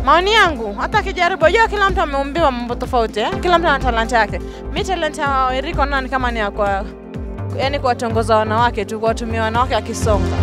Maoni yangu, hata akijaribu, unajua kila mtu ameumbiwa mambo tofauti eh? Kila mtu ana talanta yake. Mi talanta ya Eriko naona ni kama ni ya kwa yani kuwatongoza wanawake tu, kuwatumia wanawake akisonga.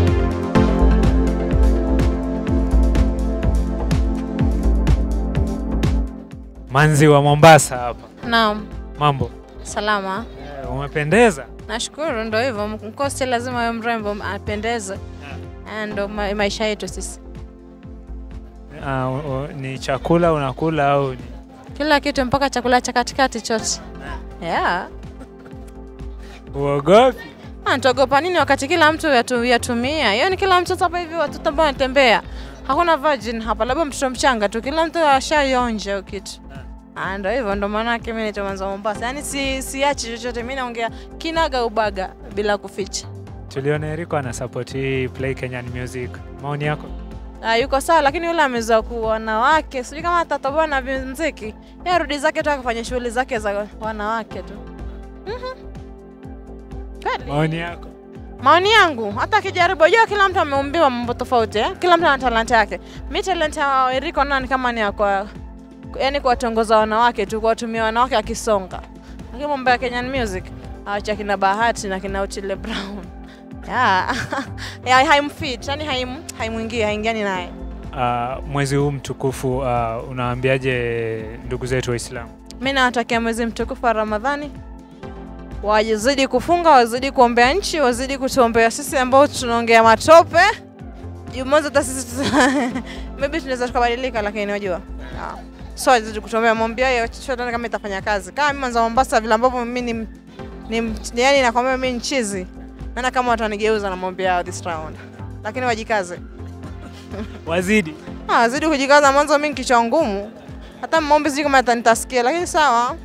Manzi wa Mombasa hapa. Naam, Mambo. salama. Eh, umependeza. Nashukuru, ndo hivyo. Mkosti lazima awe mrembo, apendeze. Eh, Ndo ma maisha yetu sisi. Ah, u- u- ni chakula unakula au ni Kila kitu mpaka chakula cha katikati chote. Yeah. uogopi? Ah, nitaogopa nini wakati kila mtu yatu, yatumia? Hiyo ni kila mtu hapa hivi watoto ambao wanatembea. Hakuna virgin hapa, labda mtoto mchanga tu. Kila mtu ashaionja hiyo kitu. Ah, ndo hivyo ndo maana yake mimi naitwa Mwanza Mombasa. Yaani si siachi chochote, mimi naongea kinaga ubaga bila kuficha. Tuliona Eriko ana support hii Play Kenyan Music. Maoni yako? Ah, yuko sawa lakini yule amezoea kuwa wanawake. Sijui kama atatoboa na muziki. Yeye arudi zake tu akafanya shughuli zake za wanawake tu. Mhm. Kweli. Maoni yako? Maoni yangu, hata akijaribu, unajua kila mtu ameumbiwa mambo tofauti eh? Kila mtu ana talanta yake. Mi talanta ya Eriko naona ni kama ni ya kwa yani kuwatongoza wanawake tu, kuwatumia wanawake akisonga. Lakini mambo ya Kenyan music acha kina Bahati na kina Otile Brown. Yeah. yeah, haimfit, yani haim haimwingii, haingiani naye. Ah, mwezi huu mtukufu ah, unawaambiaje ndugu zetu Waislamu? Mi nawatakia mwezi mtukufu wa Ramadhani, wazidi kufunga, wazidi kuombea nchi, wazidi kutuombea sisi ambao tunaongea matope. Jumoza hata sisi tuta- maybe tunaweza tukabadilika, lakini unajua yeah. so wazidi kutuombea, mwambia hiyo chochote kama itafanya kazi. Kama mimi Mwanza Mombasa, vile ambavyo mimi ni, ni, ni yani nakwambia mimi nchizi, naona kama watanigeuza na mwambia yao this round, lakini wajikaze. Wazidi. Ah, wazidi kujikaza. Mwanzo mimi kichwa ngumu, hata maombi sijui kama atanitasikia, lakini sawa.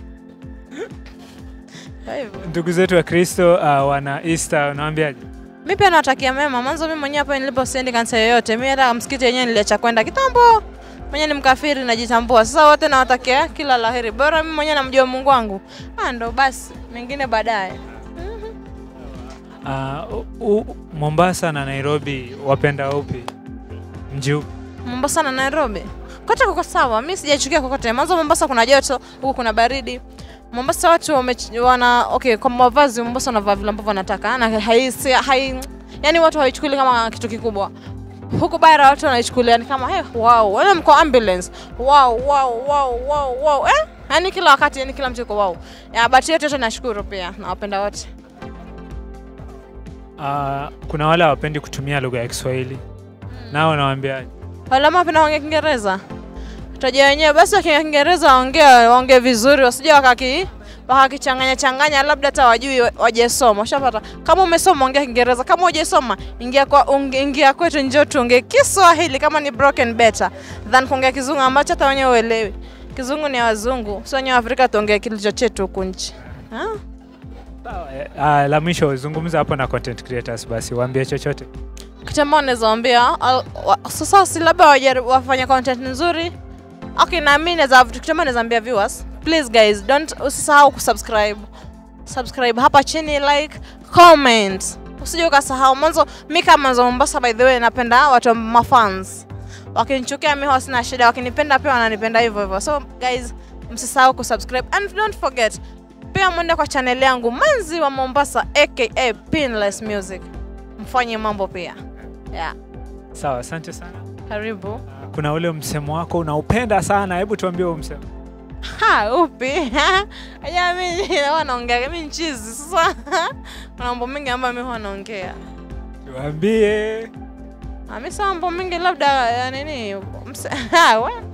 Kwa hivyo Ndugu zetu wa Kristo ah, wana Easter unawaambiaje? mi pia nawatakia mema. Mwanzo mi mwenyewe hapa nilipo siendi kanisa yoyote, mi hata msikiti yenyewe niliacha kwenda kitambo. Mwenyewe ni mkafiri, najitambua. Sasa wote nawatakia kila laheri, bora mi mwenyewe namjua Mungu wangu. Ah, ndo basi, mengine baadaye. Ah, u- u- Mombasa na Nairobi wapenda upi? Mji upi? Mombasa na Nairobi kote kuko sawa, mi sijachukia kokote. Mwanzo Mombasa kuna joto, huku kuna baridi. Mombasa watu wame, wana okay, kwa mavazi Mombasa wanavaa vile ambavyo wanataka na hai, si- hai, yani watu hawaichukuli kama kitu kikubwa. Huku bara watu wanaichukulia ni kama hey, wow, wale mko ambulance wow, wow, wow, wow, wow. Eh? Yani kila wakati yani kila mtu yuko wow. Ya bati yote yote nashukuru pia nawapenda wote. Ah, kuna wale hawapendi kutumia lugha ya Kiswahili. Nao unawaambiaje? Wale ambao wanapenda kuongea Kiingereza tajia wenyewe basi, wakiongea Kiingereza waongee waongee vizuri, wasije wakaki wakakichanganya changanya, labda hata wajui wajesoma. Ushapata? Kama umesoma ongea Kiingereza, kama hujasoma ingia kwa unge- ingia kwetu, njoo tuongee Kiswahili kama ni broken better than kuongea Kizungu ambacho hata wenyewe uelewi. Kizungu ni ya wazungu, sio wenyewe wa Afrika tuongee kilicho chetu huku nchi. Ah? Sawa, eh, ah, la mwisho zungumza hapo na content creators basi waambie chochote. kitu ambao naweza waambia al- wa- sasa si labda wajaribu wafanye content nzuri okay na mimi naweza kitu ambao naweza ambia viewers please guys don't usisahau kusubscribe subscribe hapa chini like comment usije ukasahau mwanzo mi kama Mwanza Mombasa by the way napenda watu wa mafans wakinichukia mi huwa sina shida wakinipenda pia wananipenda hivyo hivyo so guys msisahau kusubscribe and don't forget pia mwende kwa channel yangu Manzi wa Mombasa aka Pinless Music mfanye mambo pia yeah. Sawa, asante sana. Karibu. Ah, Kuna ule msemo wako unaupenda sana, hebu tuambie huo msemo. Ha, upi? Aya mimi huwa naongea mimi nchizi. Sasa kuna mambo mengi ambayo mimi huwa naongea. Tuambie. Ah, Mimi sasa mambo mengi labda ya nini? mse- Ha, we.